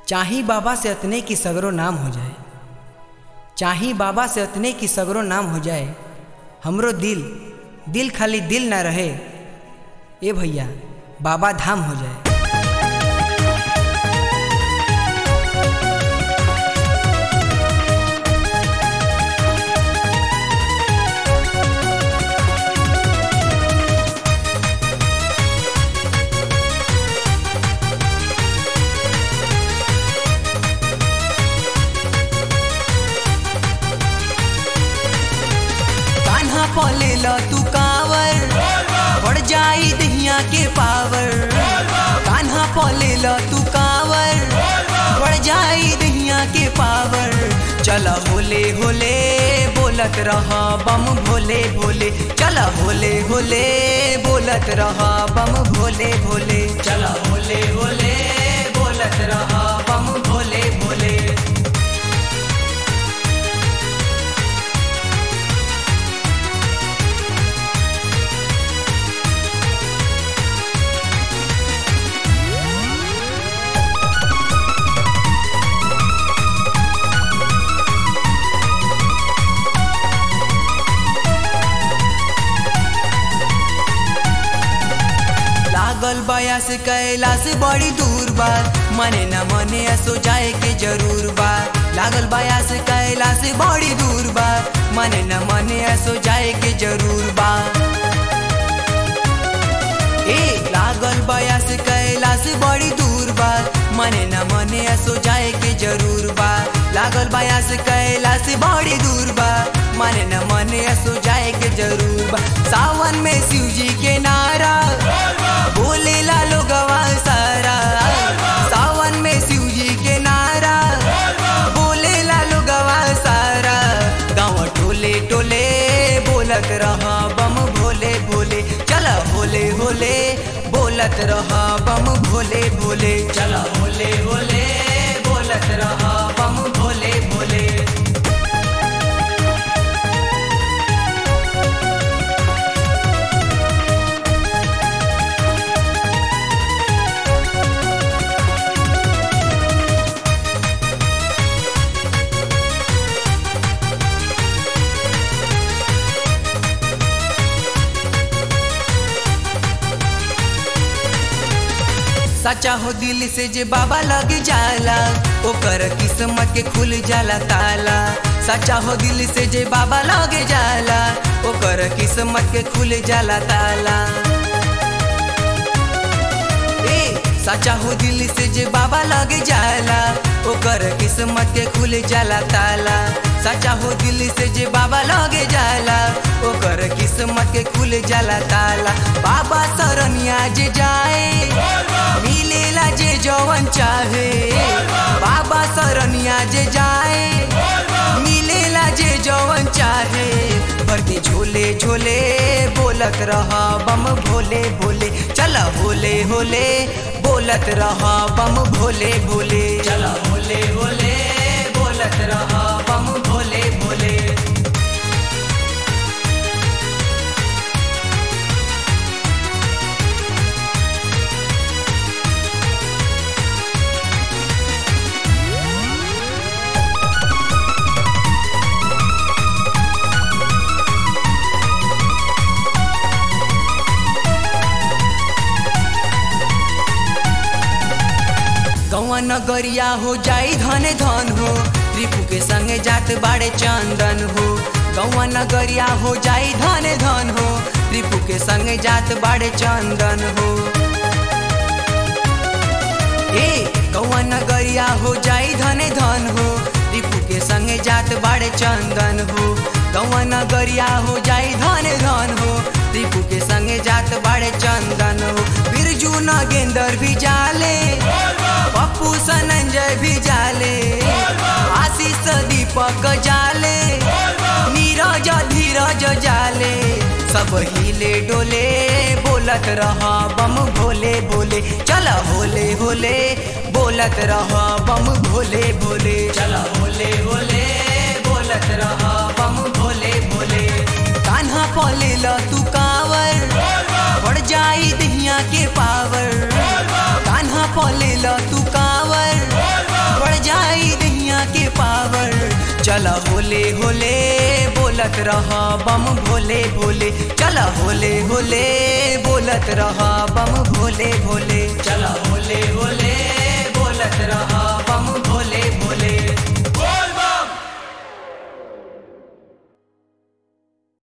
चाही बाबा से अतने की सगरो नाम हो जाए चाही बाबा से अतने की सगरो नाम हो जाए हमरो दिल दिल खाली दिल ना रहे ए भैया बाबा धाम हो जाए कान्हा पले ल तू कावर बढ़ जाई दहिया के पावर कान्हा पले ल तू कावर बढ़ जाई दहिया के पावर चल होले होले बोलत रह बम भोले भोले चल होले होले बोलत रह बम भोले भोले चल होले होले बोलत रह बम भोले भोले लागल बयास कैलाश बड़ी दूर बा मने न मने असो जाए के जरूर बा लागल बयास कैलाश बड़ी दूर बा मने न मने असो जाए के जरूर बा ए लागल बयास कैलाश बड़ी दूर बा मने न मने असो जाए के जरूर बा लागल बयास कैलाश बड़ी दूर बा मने न मने असो जाए के जरूर बा सावन में शिव जी के नारा बोले ला लोगवा सारा सावन में शिव जी के नारा बोले ला लोगवा सारा गाँव टोले टोले बोलत रहा बम भोले भोले चल होले होले बोलत रहा बम भोले भोले चल होले होले बोलत रहा बम भोले भोले सच्चा हो दिल से जे बाबा लग जाला ओकर किस्मत के खुल जाला ताला सच्चा हो दिल से जे बाबा लग जाला ओकर किस्मत के खुल जाला ताला ए सच्चा हो दिल से जे बाबा लग जाला ओकर किस्मत के खुल जाला ताला सच्चा हो दिल से जे बाबा लगे जाला ओकर किस्मत के खुल जाला ताला बाबा सरनिया जे जाए मिलेला जे जवन चाहे बाबा सरनिया जे जाए मिलेला जे जवन चाहे भर के झोले झोले बोलत रहा बम भोले भोले चल होले होले बोलत रहा बम भोले भोले चल होले होले बोलत रहा बम भोले भोले गौवा नगरिया हो जाई धने धन हो रिपु के संगे जात बाड़े चंदन हो गौवा नगरिया हो जाई धने धन हो रिपु के संगे जात बाड़े चंदन हो ए गौवा नगरिया हो जाई धने धन हो रिपु के संगे जात बाड़े चंदन हो गौवा नगरिया हो जाई धने धन हो रिपु के संगे जात बाड़े चंदन हो बिरजू नगेंदर भी जाले पप्पू सनंजय भी जाले आशीष दीपक जाले नीरज धीरज जाले सब हिले डोले बोलत रहा बम भोले भोले चल होले होले बोलत रहा बम भोले भोले चल होले होले बोलत रहा बम भोले भोले कान्हा पले ल तू कावर बढ़ जाई दहिया के पावर कान्हा पले ल तू कावर चल होले होले बोलत रह बम भोले भोले चल होले होले बोलत रह बम भोले भोले चल होले होले बोलत रह